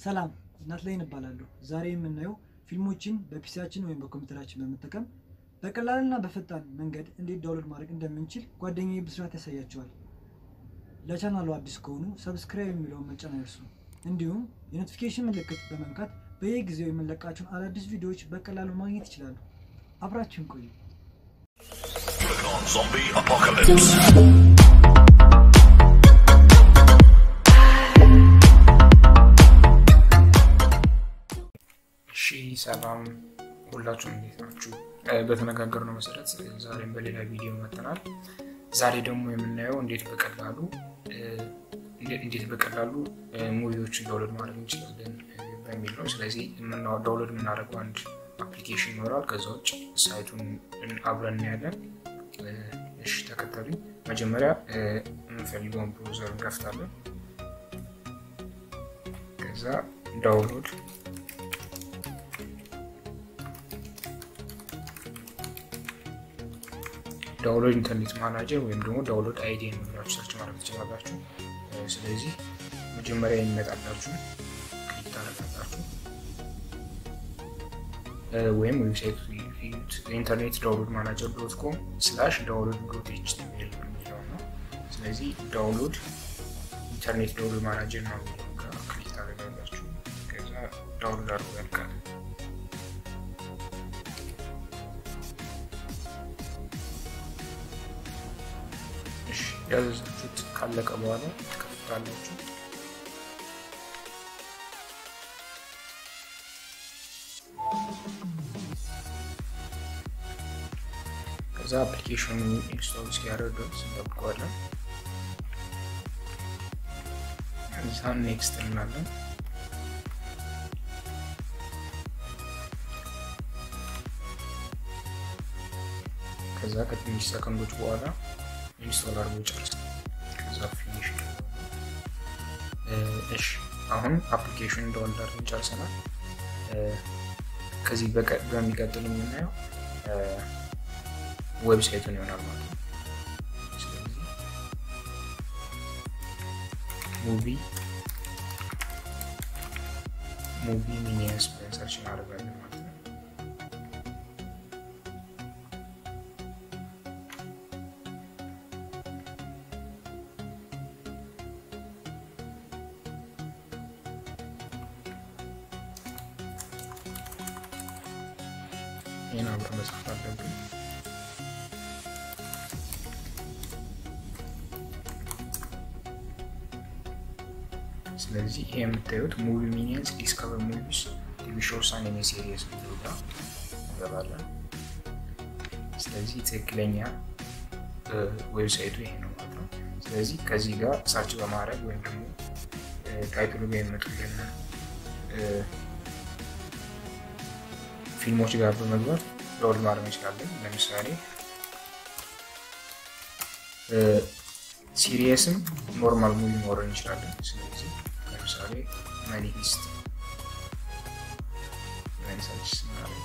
ሰላም ናትናኤል እባላለሁ። ዛሬ የምናየው ፊልሞችን በፒሲያችን ወይም በኮምፒውተራችን በመጠቀም በቀላልና በፈጣን መንገድ እንዴት ዳውንሎድ ማድረግ እንደምንችል ጓደኛዬ ብስራት ያሳያቸዋል። ለቻናሉ አዲስ ከሆኑ ሰብስክራይብ የሚለውን መጫን አይርሱ። እንዲሁም የኖቲፊኬሽን ምልክት በመንካት በየጊዜው የምንለቃቸውን አዳዲስ ቪዲዮዎች በቀላሉ ማግኘት ይችላሉ። አብራችሁን ቆዩ። Click on Zombie Apocalypse. እሺ ሰላም ሁላችሁም እንዴት ናችሁ? በተነጋገርነው መሰረት ዛሬም በሌላ ቪዲዮ መጥተናል። ዛሬ ደግሞ የምናየው እንዴት በቀላሉ እንዴት በቀላሉ ሙቪዎችን ዳውንሎድ ማድረግ እንችላለን በሚል ነው። ስለዚህ ዳውንሎድ የምናደርገው አንድ አፕሊኬሽን ይኖራል። ከዛ ውጭ ሳይቱን አብረን እናያለን። እሺ ተከተሉ። መጀመሪያ የምንፈልገውን ብሮዘር እንከፍታለን። ከዛ ዳውንሎድ ዳውንሎድ ኢንተርኔት ማናጀር ወይም ደግሞ ዳውንሎድ አይዲ የምንላችሁ ሰርች ማድረግ ትችላላችሁ። ስለዚህ መጀመሪያ የሚመጣላችሁ ክሊክ ታደርጋላችሁ ወይም ዌብሳይት ኢንተርኔት ዳውንሎድ ማናጀር ዶት ኮም ስላሽ ዳውንሎድ ዶት ኤችቲኤምኤል የሚለው ነው። ስለዚህ ዳውንሎድ ኢንተርኔት ዳውንሎድ ማናጀር ነው የሚለው ጋር ክሊክ ታደርጋላችሁ። ከዛ ዳውንሎድ አድርጎ ያልቃል። ያዘዛችሁት ካለቀ በኋላ ትከፍታላችሁ። ከዛ አፕሊኬሽኑ ኢንስቶል እስኪያደርግ ድረስ እንጠብቀዋለን። እዛ ኔክስት እንላለን። ከዛ ከትንሽ ሰከንዶች በኋላ ኢንስቶል አድርጎ ይጨርሳል። ከዛ ፊኒሽ እሺ፣ አሁን አፕሊኬሽን ዳውንሎድ አድርገን ጨርሰናል። ከዚህ በሚቀጥል የምናየው ዌብሳይቱን ይሆናል ማለት ነው። ስለዚህ ሙቪ ሙቪ ሚኒየንስ ብለን ሰርች እናደርጋለን ማለት ነው። ይህን አብረን መጻፍ አለብን። ስለዚህ ይሄ የምታዩት ሙቪ ሚኒየንስ ዲስከቨር ሙቪስ ቲቪ ሾውስ አንድ የኔ ሲሪየስ የሚለው ጋር እንገባለን። ስለዚህ ትክክለኛ ዌብሳይቱ ይሄ ነው ማለት ነው። ስለዚህ ከዚህ ጋር ሰርች በማድረግ ወይም ደግሞ ታይትሉ ጋር የሚመጡልን ፊልሞች ጋር በመግባት ዳውንሎድ ማድረግ እንችላለን። ለምሳሌ ሲሪየስም ኖርማል ሙቪ ማውረድ እንችላለን። ስለዚህ ለምሳሌ መኒ ሂስት መኒሳች ስናደርግ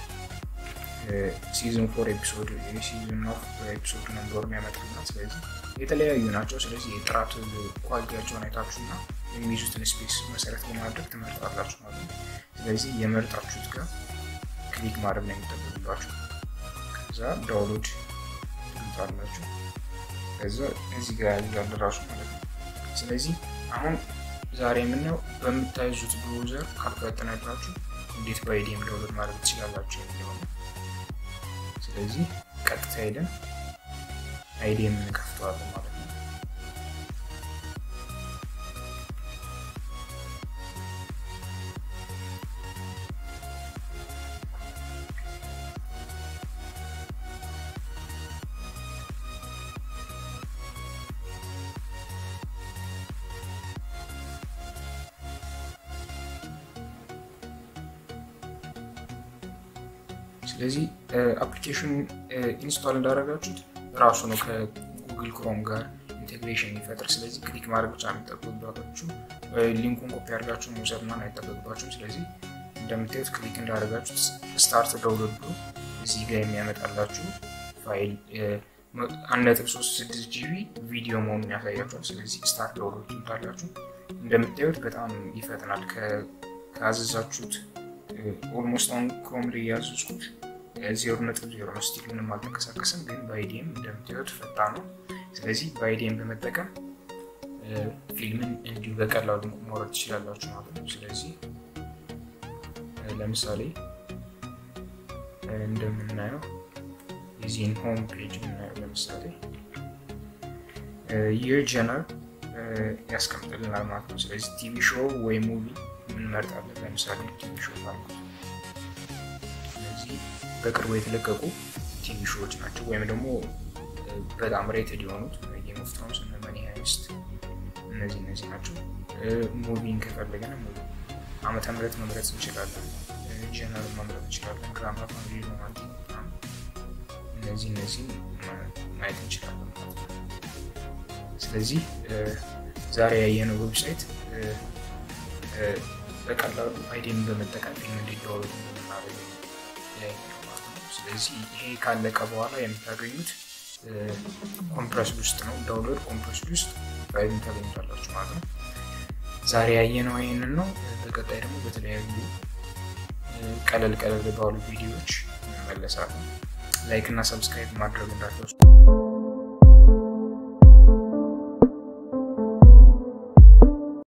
ሲዝን ፎር ኤፒሶድ የሲዝን ኦፍ ኤፒሶድ ነምበር የሚያመጣልና ስለዚህ የተለያዩ ናቸው። ስለዚህ የጥራት ኳሊቲያቸውን አይታችሁና የሚይዙትን ስፔስ መሰረት በማድረግ ትመርጣላችሁ ማለት ነው። ስለዚህ የመርጣችሁት ጋር ክሊክ ማድረግ ነው የሚጠበቅባችሁ። ከዛ ዳውንሎድ ትሉታላችሁ። ከዛ እዚህ ጋር ያለ ራሱ ማለት ነው። ስለዚህ አሁን ዛሬ የምናየው በምታይዙት ብሮዘር ካልፈጠነላችሁ እንዴት በአይዲኤም ዳውንሎድ ማድረግ ትችላላችሁ የሚለው ነው። ስለዚህ ቀጥታ ሄደን አይዲኤም እንከፍተዋለን ማለት ነው። ስለዚህ አፕሊኬሽን ኢንስቶል እንዳደረጋችሁት ራሱ ነው ከጉግል ክሮም ጋር ኢንቴግሬሽን የሚፈጥር። ስለዚህ ክሊክ ማድረግ ብቻ የሚጠበቅባችሁ ሊንኩን ኮፒ አድርጋችሁ መውሰድ ምናምን አይጠበቅባችሁም። ስለዚህ እንደምታዩት ክሊክ እንዳደረጋችሁት ስታርት ዳውንሎድ ብሎ እዚህ ጋር የሚያመጣላችሁ ፋይል አንድ ነጥብ ሶስት ስድስት ጂቢ ቪዲዮ መሆኑን ያሳያችኋል። ስለዚህ ስታርት ዳውንሎድ ትሉታላችሁ። እንደምታዩት በጣም ይፈጥናል። ካዘዛችሁት ኦልሞስት አሁን ክሮም ላይ ያዘዝኩት ዜሮ ነጥብ ዜሮ ነው። ስቲል ምንም አልተንቀሳቀስም፣ ግን በአይዲኤም እንደምታዩት ፈጣን ነው። ስለዚህ በአይዲኤም በመጠቀም ፊልምን እንዲሁ በቀላሉ ማውረድ ትችላላችሁ ማለት ነው። ስለዚህ ለምሳሌ እንደምናየው የዚህን ሆም ፔጅ የምናየው ለምሳሌ ይር ጀነር ያስቀምጥልናል ማለት ነው። ስለዚህ ቲቪ ሾው ወይ ሙቪ እንመርጣለን። ለምሳሌ ቲቪ ሾው ማለት ስለዚህ በቅርቡ የተለቀቁ ቲቪ ሾዎች ናቸው ወይም ደግሞ በጣም ሬትድ የሆኑት ጌም ኦፍ ትሮንስ እና መኒ ሃይስት እነዚህ እነዚህ ናቸው። ሙቪን ከፈለገን ሙቪ ዓመተ ምህረት መምረጥ እንችላለን። ጀነር መምረጥ እንችላለን። ድራማ፣ ፋሚሊ፣ ሮማንቲክ እነዚህ እነዚህ ማየት እንችላለን ማለት ነው። ስለዚህ ዛሬ ያየነው ዌብሳይት በቀላሉ አይዲን በመጠቀም ፊልም እንዲደዋወሉ የምናደርግ ማለት ነው። ስለዚህ ይሄ ካለቀ በኋላ የምታገኙት ኮምፕረስ ውስጥ ነው። ዳውንሎድ ኮምፕረስ ውስጥ ፋይሉን ታገኙታላችሁ ማለት ነው። ዛሬ ያየነው ይህንን ነው። በቀጣይ ደግሞ በተለያዩ ቀለል ቀለል ባሉ ቪዲዮዎች እንመለሳለን። ላይክ እና ሰብስክራይብ ማድረግ እንዳትረሱ።